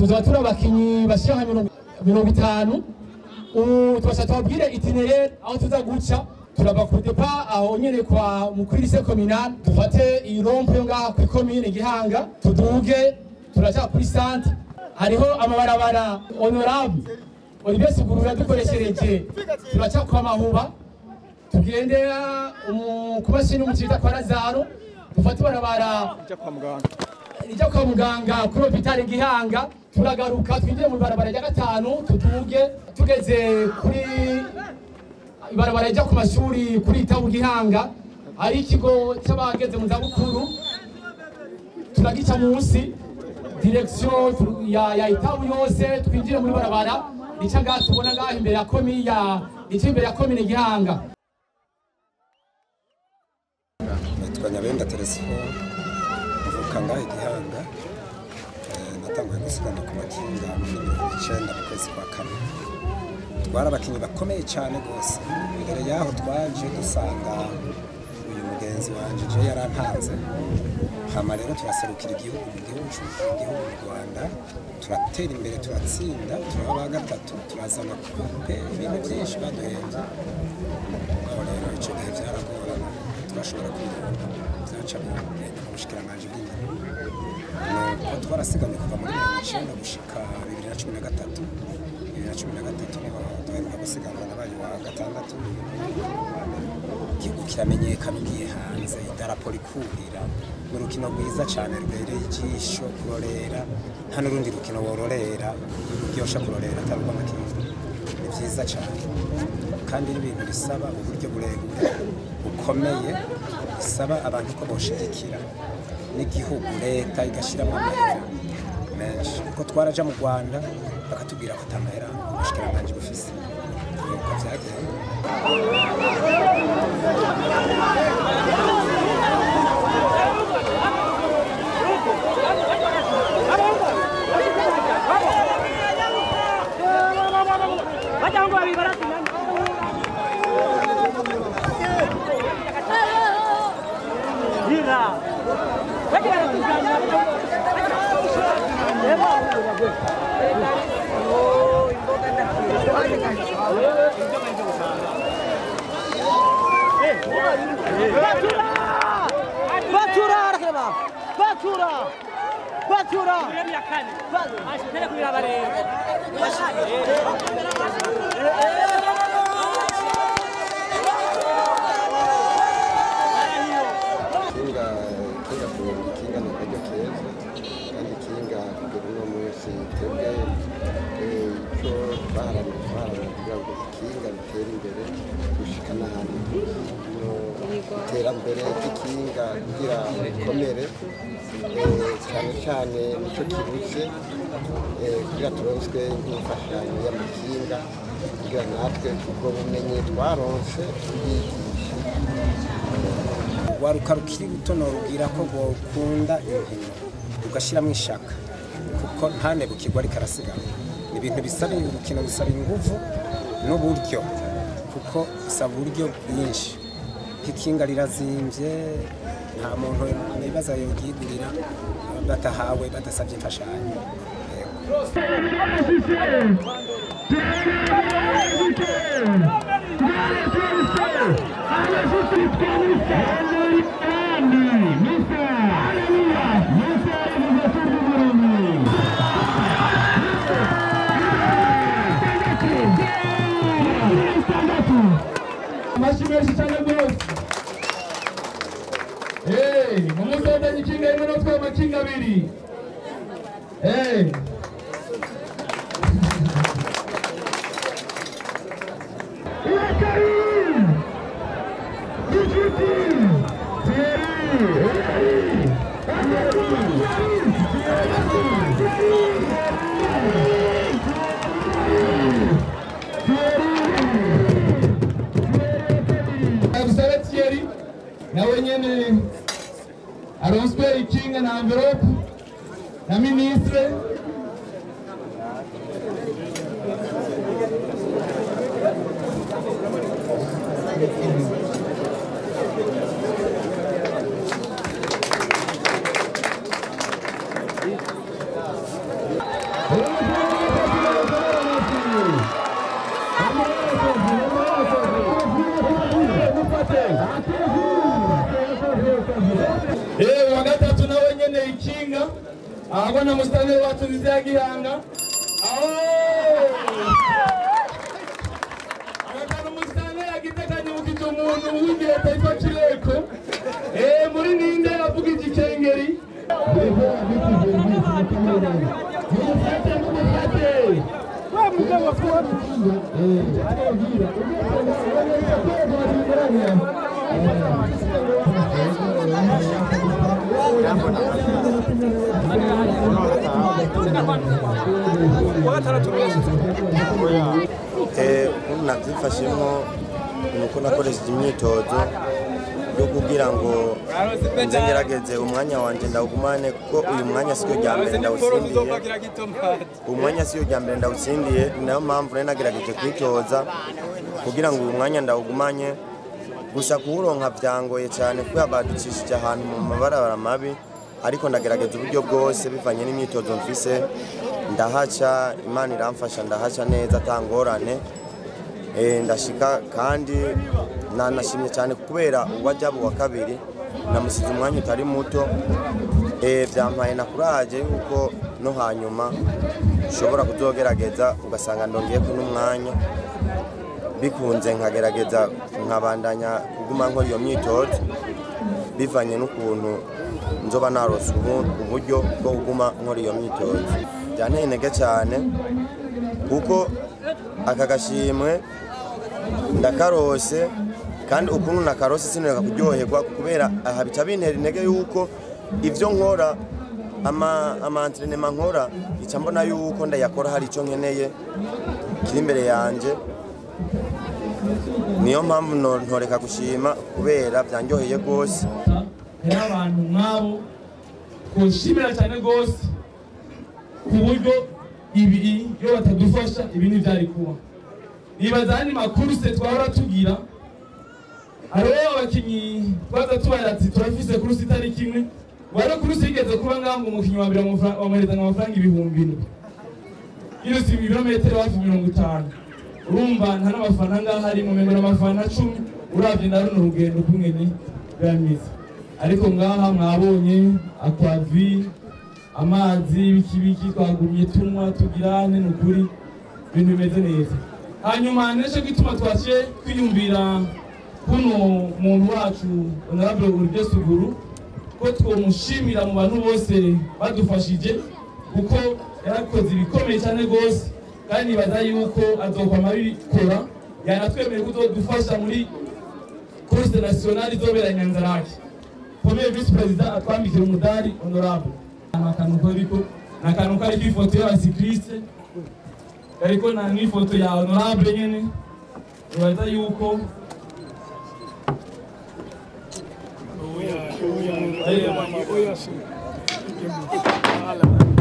tuzaba turi abakinyi bashira nka mirongo- mirongo itanu ubu tubasha tubabwire itinerere aho tuza guca turava ku depa aho nyene kwa mukwirise kominal dufate iyi rompo yo ngaha kuri komine gihanga tuduge turaja kuri sante hariho amabarabara honorable olivier sugurura dukoreshereje turaca kwa mahuba tugendera umu- ku mashini umucita kwa lazaro dufate ibarabara rijya kwa muganga kuri hopitali gihanga turagaruka twinjire mu ibarabara rya gatanu tuduge tugeze kuri ibarabara rijya ku mashuri kuri itabu gihanga hari ikigo cy'abageze mu zabukuru turagica munsi direksiyo tu- ya, ya itabu yose twinjire muri barabara rica ngaha tubona ngaha imbere ya komi ya rica imbere ya komine gihanga nitwa nyabenda telefone mvuka ngaho igihanga Eh, natanguye gusiganwa ku makinga muri mirongo icyenda mu kwezi kwa kane twari abakinnyi bakomeye cyane rwose mbere y'aho twaje dusanga uyu mugenzi wanjye je yarantanze hama rero turaserukira igihugu mu gihugu mu gihugu mu rwanda turatera imbere turatsinda turaba ba gatatu turazana kupe ibintu byinshi baduhenze aho rero icyo gihe byaragorana turashobora kwirinda byaca mu bushikiranganji bw'inyuma nuko twarasigamye kuva muri mirongo icyenda gushika bibiri na cumi na gatatu bibiri na cumi na gatatu niho duheruka gusiganwa nabaye wa gatandatu igihugu kiramenyekana ugiye hanze idarapo rikurira ni urukino rwiza cyane rubereye ijisho kurorera nta n'urundi rukino wororera ruryosha kurorera atari urw'amakipe ni byiza cyane kandi n'ibintu bisaba uburyo burebure bukomeye bisaba abantu ko boshigikira n'igihugu leta igashyiramo amahera menshi kuko twaraja mu rwanda bakatubwira ko atamahera ubushikiranganji bufise nuko byagenda Batura arakeba. Batura. Batura. kinga kinga ku kinga ni akaryo keza kandi kinga kugera uno munsi twebwe eh, icyo baharanira twaharanira kugira ngo ikinga ritere imbere gushika n'ahandi no iterambere ry'ikinga kugira rikomere eh, cyane cyane nicyo kibuze eh, kugira turonswe nk'imfashanyo y'amakinga kugira natwe ubwo bumenyi twaronse tubyigishe waruka rukiri ruto norubwira ko rwokunda inkino rugashyiramo ishaka kuko ntanebukirwa ariko arasiganwa ni ibintu bisaba urukino bisaba inguvu n'uburyo kuko bisaba uburyo bwinshi nk'ikinga rirazimbye nta muntu nibaza yoryigurira batahawe badasabye imfashanyo Yego. amashyi menshi cyane rwose Hey, umusondanye ikinga rimwe no twema kinga abiri Hey. Abusare Thierry nawe nyene aronswe ikinga na envelope na ministre Eh, wa gatatu nawe nyene ikinga ahagwa musitani wacu nziza ya gihanga aho agatanu musitani yagitekanye mukije umuntu w'igihe taitwa kireko Eh, muri ninde avuga igikengeri mumufate mumufate ukuntu nabyifashemo ni uko nakoresheje imyitozo yo kugira ngo nze ngerageze umwanya wanjye ndawugumane kuko uyu mwanya siyo rya mbere ndawutsindiye uyu mwanya siyo rya mbere ndawutsindiye ni nayo mpamvu rero nagerageje kwitoza kugira ngo uyu mwanya ndawugumanye gusa kuwuronka byangoye cyane kubera baducishije ahantu mu mabarabara mabi ariko ndagerageza uburyo bwose bivanye n'imyitozo mfise ndahaca imana iramfasha ndahaca neza atangorane Eh, ndashika kandi nanashimye cyane kubera uwajyabu wa kabiri namusize umwanya utari muto Eh, byampaye na kuraje yuko no hanyuma ushobora kuzogerageza ugasanga ndongeye ko n'umwanya bikunze nkagerageza nkabandanya kuguma nkora iyo myitozo bivanye n'ukuntu nzoba narose ubu- uburyo bwo kuguma nkora iyo myitozo byanteye intege cyane kuko aka gashimwe ndakarose kandi ukuntu nakarose sinureka kuryoherwa kubera aha bica bintera intege yuko ibyo nkora ama amantrenema nkora ica mbona yuko ndayakora hari icyo nkeneye kiri imbere yanjye niyo mpamvu no- ntoreka gushima kubera byanryoheye rwose hari abantu nk'abo twishimira cyane rwose ku buryo ibi iyo batadufasha ibi ntibyari kuba nibaza andi makuru se twahora tugira hariho abakinnyi twaza tubaye ati turafise kurusi itariki imwe wari kurusi yigeze kuba ngaho ngo umukinnyi wa mbere amafa- bamuherezanga amafaranga ibihumbi indwi yirusi ibirometero hafi mirongo itanu urumva nta n'abafana ngaho ari mu membero amafana cumi urabye na runo rugendo kumwe ni bameze ariko ngaha mwabonye akwavi amazi ibikibiki twagumye tunywa tugirane ni ukuri ibintu bimeze neza hanyuma neshe gituma twaciye twiyumvira kuno muntu wacu honorable uribyo suguru ko twomushimira mu bantu bose badufashije kuko yarakoze ibikomeye cyane rwose kandi nibaza yuko azokwama abikora yanatwemerera kuzodufasha muri course nationale izobera nyanzarake premier vice president atwambikira umudari honorable akantu kariko ni akantu kariko ifoto y'abasikiriste kariko na n'ifoto ya honorable nyene nibaza yuko Oya, oya, oya, oya, oya,